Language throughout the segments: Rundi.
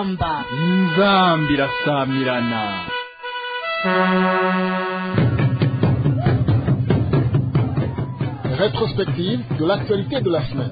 inzamba inzambi irasamirana Rétrospective de l'actualité de la semaine.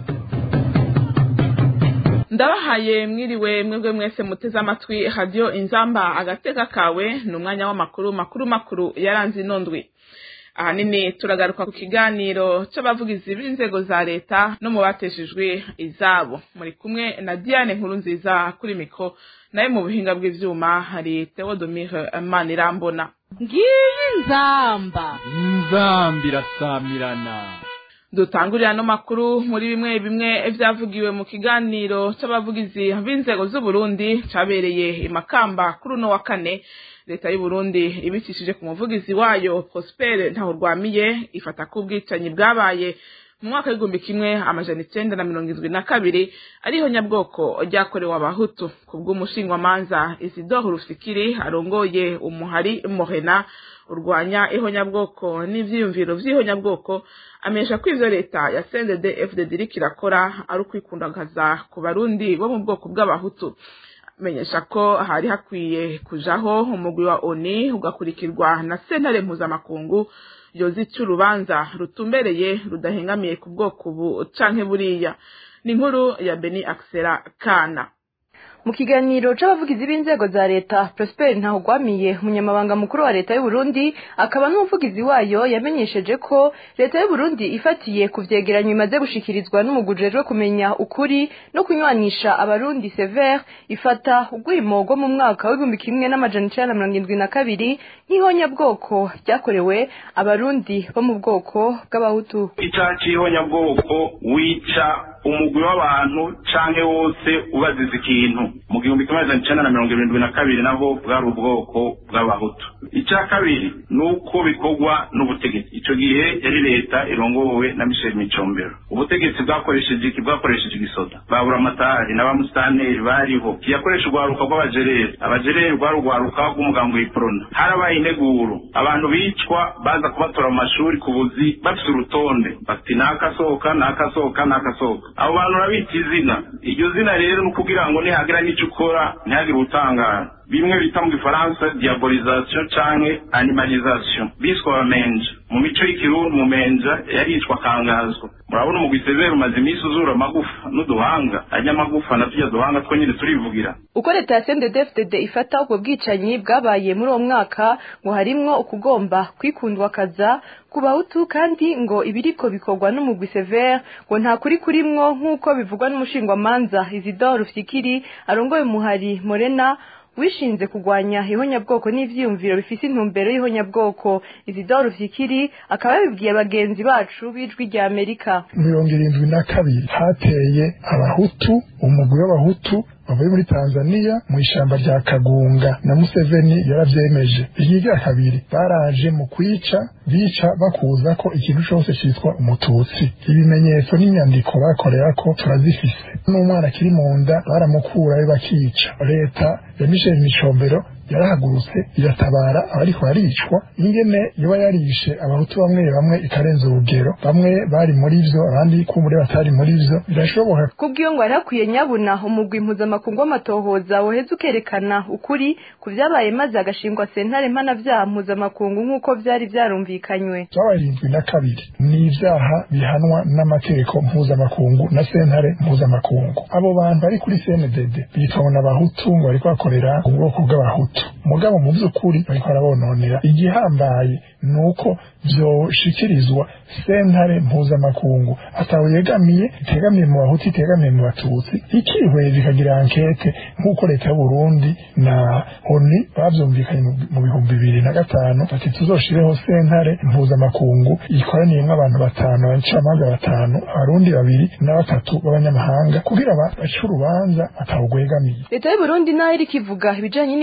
ndabahaye mwiriwe mwebwe mwese muteze amatwi radiyo inzamba agateka kawe ni umwanya w'amakuru makuru makuru yaranze ino ndwi ahanini turagaruka ku kiganiro c'abavugizi b'inzego za leta no mu bateshejwe izabo muri kumwe na diane nkuru nziza kuri mikro naye mu buhinga bw'ivyuma hari theodomire manirambona ngiyi inzamba inzambi irasamirana dutangurira no makuru muri bimwe bimwe vyavugiwe mu kiganiro c'abavugizi b'inzego z'uburundi cabereye imakamba kuri uno wa kane leta y'uburundi ibicishije ku muvugizi wayo prosper ntahurwamiye ifata ko ubwicanyi bwabaye mu mwaka w'igihumbi kimwe amajana icenda na mirongo indwi na kabiri ariho nyabwoko ryakorewe abahutu ku bw'umushingwamanza isidore rufikiri arongoye umuhari morena urwanya ihonyabwoko n'ivyiyumviro vy'ihonyabwoko amenyesha ko ivyo leta ya CNDD FDD iriko irakora ari ukwikundagaza ku barundi bo mu bwoko bw'abahutu amenyesha ko hari hakwiye kujaho umugwi wa ONI ugakurikirwa na sentare mpuzamakungu yozica urubanza rutumbereye rudahengamiye ku bwoko ubu canke buriya ni inkuru ya Beni Axela Kana mu kiganiro c'abavugizi b'inzego za leta prosper ntahugwamiye umunyamabanga mukuru wa leta y'uburundi akaba n'umuvugizi wayo yamenyesheje ko leta y'uburundi ifatiye ku vyegeranyo imaze gushikirizwa n'umugwi ujejwe kumenya ukuri no kunywanisha abarundi sever ifata urwimo rwo mu mwaka w'igihumbi kimwe n'amajana icenda na mirongo indwi na kabiri nk'ihonyabwoko ryakorewe abarundi bo mu bwoko bw'abahutu icaha c'ihonyabwoko wica umugwi w'abantu canke wose ubaziza ikintu mu gihumbi kimwe amajana icenda na mirongo irindwi na kabiri naho bwari ubwoko bw'abahutu ica kabiri ni uko bikorwa n'ubutegetsi ico gihe yari leta irongowe na michel micombero ubutegetsi bwakoresheje iki bwakoresheje igisoda babura amatari n'abamusitanteri bariho yakoresha urwaruka rw'abajereri abajereri rwari urwaruka rw'umugambi w'iprona harabaye integuro abantu bicwa baza kubatora mu mashuri ku buzi bafite urutonde bati nakasohoka nakasohoka nakasohoka abo bantu urabita izina iryo zina rero ni ukugira ngo nihagira n'icyo ukora ntihagire utangara bimwe bita mu gifaransa diabolisation canke animalisation biswe abamenja mu mico y'ikirundi mumenja yaricwa akangazwa murabona umugwi severe umaze iminsi uzura amagufa n'uduhanga anyamagufa na turya duhanga two nyine turivugira uko leta ya CNDD-FDD ifata ubwo bwicanyi bwabaye muri uwo mwaka ngo harimwo ukugomba kwikundwakaza ku bahutu kandi ngo ibiriko bikorwa n'umugwi severe ngo nta kuri kurimwo nk'uko bivugwa n'umushingwamanza Isidore Rufyikiri arongoye umuhari Morena wishinze kugwanya ihonyabwoko n'ivyiyumviro bifise intumbero y'ihonyabwoko Isidore Rufyikiri akaba yabibwiye bagenzi bacu b'ijwi rya Amerika mirongo irindwi na kabiri hateye abahutu umugwi w'abahutu bavuye muri Tanzania mu ishamba rya Kagunga na Museveni yaravyemeje ikigira kabiri baraje mu kwica bica bakuza ko ikintu cose citwa umututsi ibimenyetso n'inyandiko bakorera ko turazifise n'umwana akiri mu nda baramukurayo bakica leta ya Michel Micombero yarahagurutse iratabara abariko baricwa ingene yoba yarishe abahutu bamwe bamwe ikarenza urugero bamwe bari muri vyo abandi kumbure batari muri vyo birashoboka kubw'iyo ngo harakwiye nyabuna umugwi mpuzamakungu w'amatohoza woheza ukerekana ukuri ku vyabaye maze agashingwa sentare mpanavyaha mpuzamakungu nk'uko vyari vyarumvikanywe vyabarindwi na kabiri ni ivyaha bihanwa n'amategeko mpuzamakungu na sentare mpuzamakungu abo bantu bari kuri CNDD bitwa n'abahutu ngo bariko bakorera ubwoko bw'abahutu mugabo mu by'ukuri bariko barabononera igihambaye ni uko vyoshikirizwa sentare mpuzamakungu atawe yegamiye itegamiye mu bahutu itegamiye mu batutsi ikihweza ikagira ankete nk'uko leta y'uburundi na oni bavyumvikanye mu bihumbi bibiri na gatanu bati tuzoshireho sentare mpuzamakungu ikoraniyemwo abantu batanu abacamanza batanu abarundi babiri na batatu b'abanyamahanga kugira bace urubanza atawugwegamiye leta y'uburundi nayo iriko ivuga ibijanye n'ihonyabwoko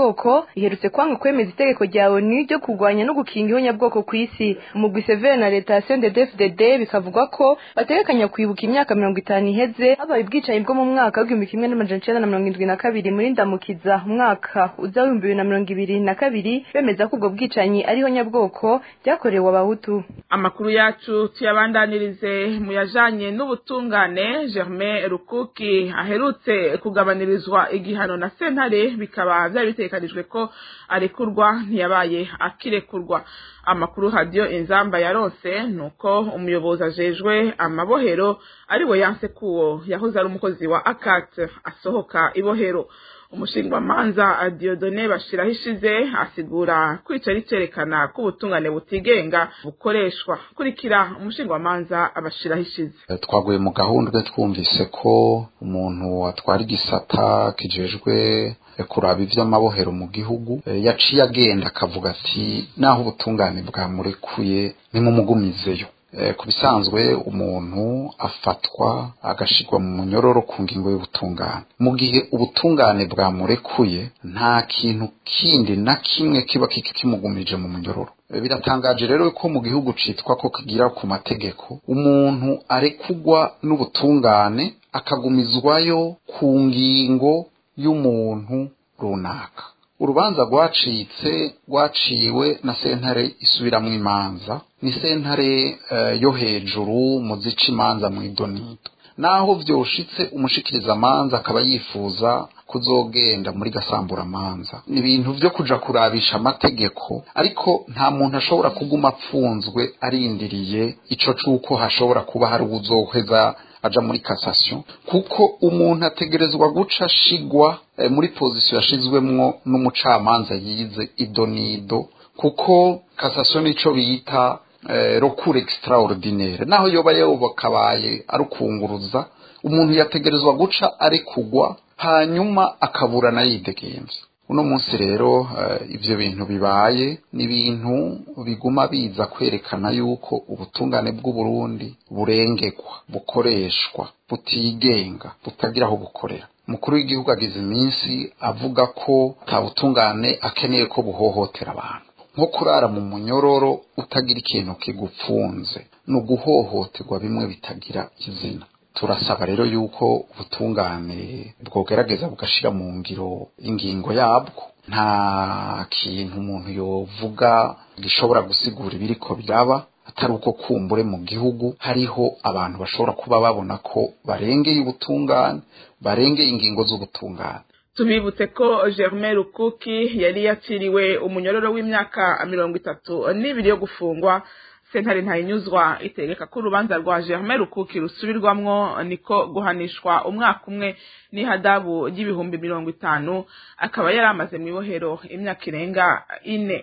ihonyabwoko iherutse kwanga kwemeza itegeko rya onu ryo kurwanya no gukinga ihonyabwoko ku isi umugwi severe na leta ya cndfdd bikavugwa ko bategekanya kwibuka imyaka mirongo itanu iheze habaye ubwicanyi bwo mu mwaka w'igihumbi kimwe n'amajana icenda na mirongo indwi na kabiri muri ndamukiza umwaka uza w'ibihumbi bibiri na mirongo ibiri na kabiri bemeza ko ubwo bwicanyi ari ihonyabwoko ryakorewe abahutu amakuru yacu tuyabandanirize mu yajanye n'ubutungane germain rukuki aherutse kugabanirizwa igihano na sentare bikaba byari bitegekanijwe ko arekurwa ntiyabaye akirekurwa amakuru hadiyo inzamba yaronse nuko umuyobozi ajejwe amabohero ari we yanse kuwo yahoze ari umukozi wa akat asohoka ibohero umushingwamanza diodone bashiraho ishize asigura kwica ricerekana ko ubutungane butigenga bukoreshwa kurikira umushingwamanza abashiraho ishize twaguye mu gahundwe twumvise ko umuntu atwara igisata kijejwe kuraba ivy'amabohero mu gihugu yaciye agenda akavuga ati naho ubutungane bwamurekuye nimumugumizeyo ku bisanzwe umuntu afatwa agashirwa mu munyororo ku ngingo y'ubutungane mu gihe ubutungane bwamurekuye nta kintu kindi na kimwe kiba kimugumije mu munyororo biratangaje rero ko mu gihugu citwa ko kigira ku mategeko umuntu arekugwa n'ubutungane akagumizwayo ku ngingo y'umuntu runaka urubanza rwacitse rwaciwe na sentare isubiramwo imanza ni sentare uh, yo hejuru mu zica imanza mu idonido naho vyoshitse umushikirizamanza akaba yifuza kuzogenda muri gasamburamanza ni ibintu vyo kuja kurabisha amategeko ariko nta muntu ashobora kuguma apfunzwe arindiriye ico c'uko hashobora kuba hari uwuzoheza aja muri cassation kuko umuntu ategerezwa guca ashigwa eh, muri position yashizwemwo n'umucamanza yize idonido kuko cassation nico bita eh, recours extraordinaire naho yoba yobokabaye arukunguruza umuntu yategerezwa guca arekugwa hanyuma akaburana yidegemvye uno munsi rero uh, ivyo bintu bibaye ni ibintu biguma biza kwerekana yuko ubutungane bw'uburundi burengegwa bukoreshwa butigenga butagira aho bukorera umukuru w'igihugu agize iminsi avuga ko nta butungane akeneye ko buhohotera abantu nko kurara mu munyororo utagira ikintu kigupfunze ni uguhohoterwa bimwe bitagira izina turasaba rero yuko ubutungane bwogerageza bugashira mu ngiro ingingo yabwo nta kintu umuntu yovuga gishobora gusigura ibiriko byaba atari uko kumbure mu gihugu hariho abantu bashobora kuba babona ko barengeye ubutungane barengeye ingingo z'ubutungane tubibutse ko germain rukuki yari yaciriwe umunyororo w'imyaka mirongo itatu n'ibiri yo gufungwa sentare ntayinyuzwa itegeka ko urubanza rwa germain rukuki rusubirwamwo niko guhanishwa umwaka umwe n'ihadabu ry'ibihumbi mirongo itanu akaba yari amaze mu ibohero imyaka irenga ine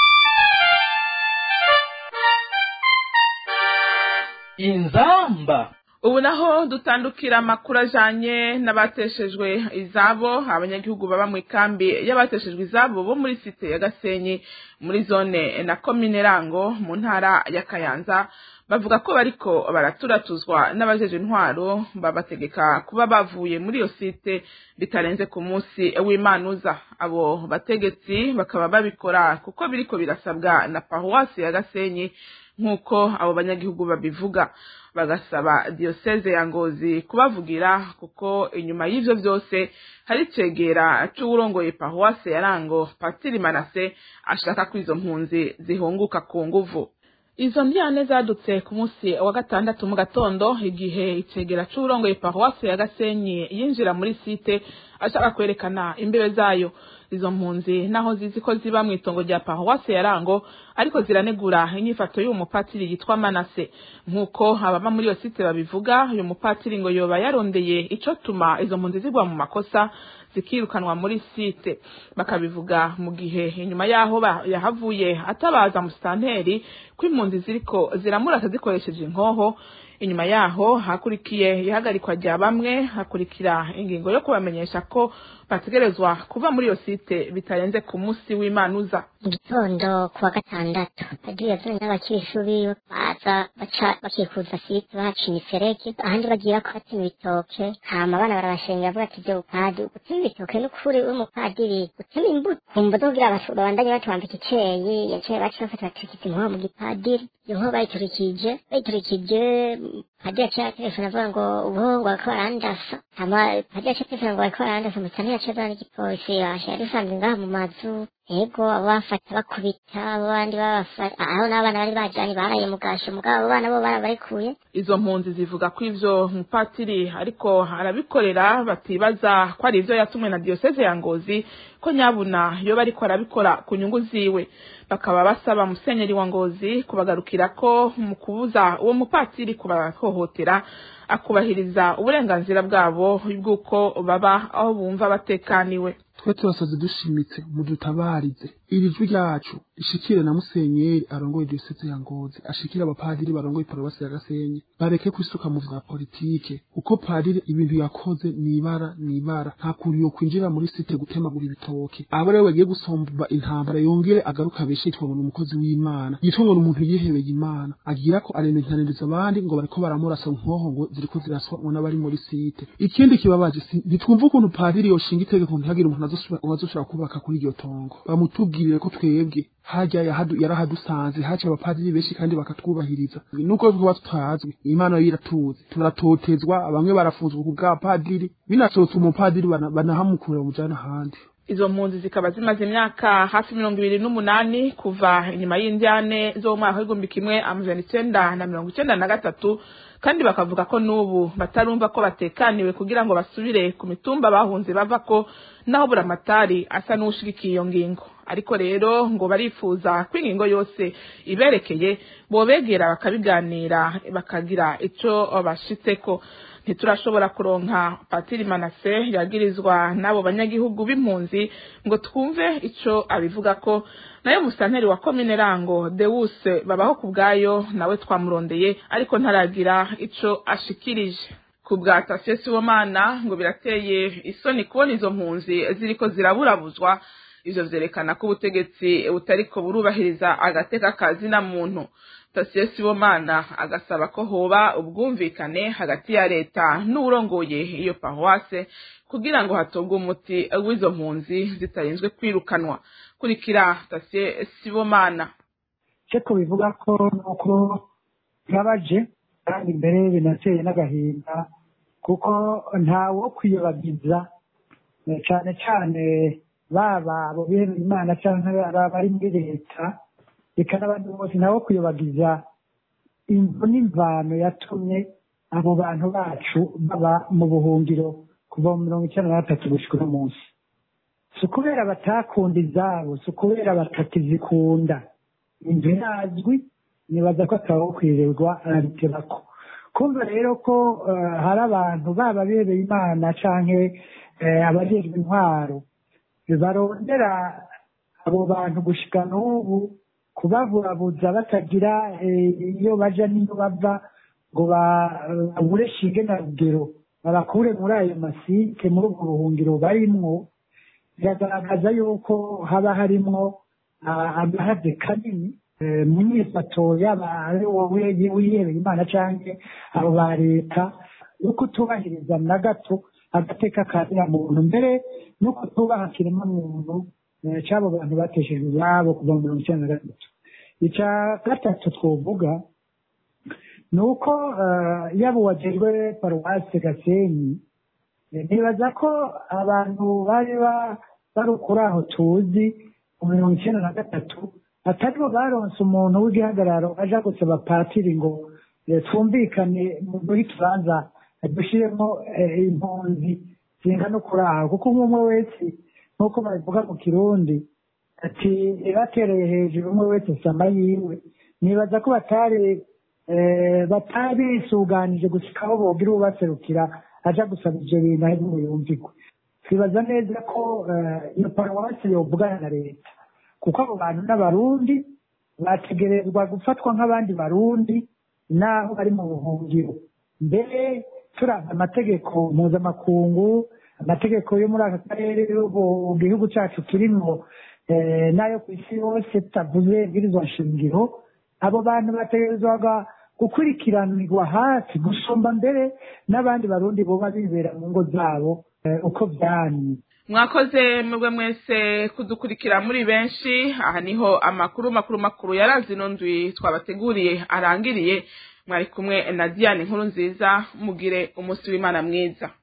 inzamba ubu naho dutandukira amakuru ajanye n'abateshejwe izabo abanyagihugu baba mu ikambi y'abateshejwe izabo bo muri site ya gasenyi muri zone na komine rango mu ntara ya kayanza bavuga ko bariko baraturatuzwa n'abajeje intwaro babategeka kuba bavuye muri iyo site bitarenze ku munsi w'imanuza abo bategetsi bakaba babikora kuko biriko birasabwa na paruwasi ya gasenyi nk'uko abo banyagihugu babivuga bagasaba diyoseze ya ngozi kubavugira kuko inyuma y'ivyo vyose hari icegera c'uwurongoye paruwase ya rango patiri manase ashaka ko izo mpunzi zihunguka ku nguvu izo ndyane zadutse ku munsi wa gatandatu mu gatondo igihe icegera c'uwurongoye paruwase ya gasenyi yinjira muri site ashaka kwerekana imbibe zayo izo mpunzi naho zizi ko ziba mu itongo rya paruwase ya rango ariko ziranegura inyifato y'uwo mupatiri yitwa manase nk'uko ababa muri iyo site babivuga uyu mupatiri ngo yoba yarondeye ico tuma izo mpunzi zigwa mu makosa zikirukanwa muri site bakabivuga mu gihe inyuma yaho yahavuye atabaza musitanteri ko impunzi ziriko ziramurata zikoresheje inkoho inyuma yaho hakurikiye ihagarikwa rya bamwe hakurikira ingingo yo kubamenyesha ko bategerezwa kuva muri iyo site bitarenze ku munsi w'imanuza mu gitondo ku wa gatandatu agiye azanye n'abakirishuri baza baca bakikuza site bahaca imiferege ahandi bagira ko batema ibitoke hama abana barabashengera bavuga ati vyo bupadi gutema ibitoke n'ukuri w'umupadiri gutema imbuto kumva kugira abantu babandanye batwambika iceyi yaciye baca bafata baturikije inkoho mu gipadiri iyo nkoho bayiturikije bayiturikije padiri yaciye aterefona avuga ngo ubu ngo bariko barandasa hama padiri yaciye aterefona ngo bariko barandasa musani yaciye azana n'igipolisi yashe yari isanzwe ngaha mu mazu ego abo bafata bakubita abo bandi babafata aho n'abana bari bajanye baraye mu gasho mugabo abo bana bo barabarekuye izo mpunzi zivuga ko ivyo mupatiri ariko arabikorera batibaza ko ari ivyo yatumwe na diyoseze ya ngozi ko nyabuna yoba ariko arabikora ku nyungu ziwe bakaba basaba musenyeri wa ngozi kubagarukira ko mu kubuza uwo mupatiri kubahohotera akubahiriza uburenganzira bwabo bw'uko baba aho bumva batekaniwe twe turasaze dushimitse mudutabarize iri jwi ryacu ishikire na musenyeri arongoye diyoseze ya ngozi ashikire abapadiri barongoye paruwasi ya gasenyi bareke kwisuka mu vya politike uko padiri ibintu yakoze nibara nibara nta kuntu yo kwinjira muri site gutemagura ibitoke abo rero bagiye gusomba intambara yongere agaruka abeshe yitwa ngo ni umukozi w'imana yitwa ngo ni umuntu yihebeye imana agira ko arenentaniriza abandi ngo bariko baramurasa nkoho ngo ziriko ziraswa ngo n'abari muri site ikindi kibabaje si- ntitwumva ukuntu padiri yoshinga itegeko ntihagire umuntu azosubira azoshobora kubaka kuri iryo tongo bamutubwirire ko twebwe harya yahadu- yarahadusanze haca abapadiri benshi kandi bakatwubahiriza nuko tuba tutazwi imana yo iratuzi turatotezwa bamwe barafunzwe ku bwa padiri binasohotse umupadiri bana- banahamukura bamujana ahandi izo mpunzi zikaba zimaze imyaka hafi mirongo ibiri n'umunani kuva inyuma y'indyane zo mu mwaka w'igihumbi kimwe amajana icenda na mirongo icenda na gatatu kandi bakavuga ko n'ubu batarumva ko batekaniwe kugira ngo basubire ku mitumba bahunze bava ko naho buramatari asa n'uwushigikiye iyo ngingo ariko rero ngo barifuza ko ingingo yose iberekeye bobegera bakabiganira bakagira ico bashitseko ntiturashobora kuronka patiri manase yagirizwa n'abo banyagihugu b'impunzi ngo twumve ico abivuga ko nayo musanteri wa komine rango dewuse babaho ku bwayo nawe twamurondeye ariko ntaragira ico ashikirije ku bwa tasiyo sibomana ngo birateye isoni kubona izo mpunzi ziriko ziraburabuzwa ivyo vyerekana ko ubutegetsi butariko burubahiriza agateka ka zina muntu tasiyo sibomana agasaba ko hoba ubwumvikane hagati ya leta n'uwurongoye iyo paruwase kugira ngo hatogwe umuti w'izo mpunzi zitarinzwe kwirukanwa kurikira tasiyo sibomana ceko bivuga ko nuko bibabaje kandi mbere binateye n'agahinda kuko ntawo kwiyobagiza eh, cane cane baba abo bihebeye imana canke abari muri leta reka n'abandi bose ntawo kwiyobagiza imvo n'imvano yatumye abo bantu bacu baba mu buhungiro kuva mu mirongo icenda na gatatu gushika uno munsi si ukubera batakunda izabo si ukubera batakizikunda inzu irazwi nibaza ko atawo kwirirwa arabiterako kumva rero ko eh, hari abantu baba bebeye imana canke eh, abajejwe intwaro barondera abo bantu gushika n'ubu kubaburabuza batagira eh, iyo baja n'iyo bava ngo babure shinge na rugero babakure muri ayo masike muri ubwo buhungiro barimwo biragaragaza yuko haba harimwo ah, agahaze kanini eh, mu myifato yaba ari wowe wihebeye imana canke abo ba leta yo kutubahiriza na gato agateka kazira muntu mbere no kutubaha kiremwa muntu eh, c'abo bantu bateshejwe iwabo kuva mu mirongo icenda na gatatu ica gatatu twovuga ni uko eh, yaba uwajejwe paruwasi gasenyi eh, nibaza ko abantu bari ba- bari kuri aho tuzi mu mirongo icenda na gatatu ataribo baronse umuntu w'igihagararo aja gusaba patiri ngo eh, twumvikane mu guha ikibanza dushiremo eh, impunzi zingana kuri aho kuko umwe wese nk'uko babivuga mu kirundi ati batereye hejuru umwe wese sama yiwe nibaza ko batari eh, batabisuganije gushika aho bogira ubaserukira aja gusaba ivyo bintu ari buyumvikwe twibaza neza ko eh, iyo paruwasi yovugana na leta kuko abo bantu n'abarundi bategerezwa gufatwa nk'abandi barundi naho bari mu buhungiro mbere turanga amategeko mpuzamakungu amategeko yo muri aka karere yo mu gihugu cyacu kirimo eh, n'ayo ku isi yose tutavuze ibwirizwa nshingiro abo bantu bategerezwaga gukurikiranirwa hafi gusumba mbere n'abandi barundi boba bibera mu ngo zabo uko byamye mwakoze mwebwe mwese kudukurikira muri benshi aha niho amakuru makuru makuru yarazi ino ndwi twabateguriye arangiriye mwari kumwe na diane nkuru nziza mugire umunsi w'imana mwiza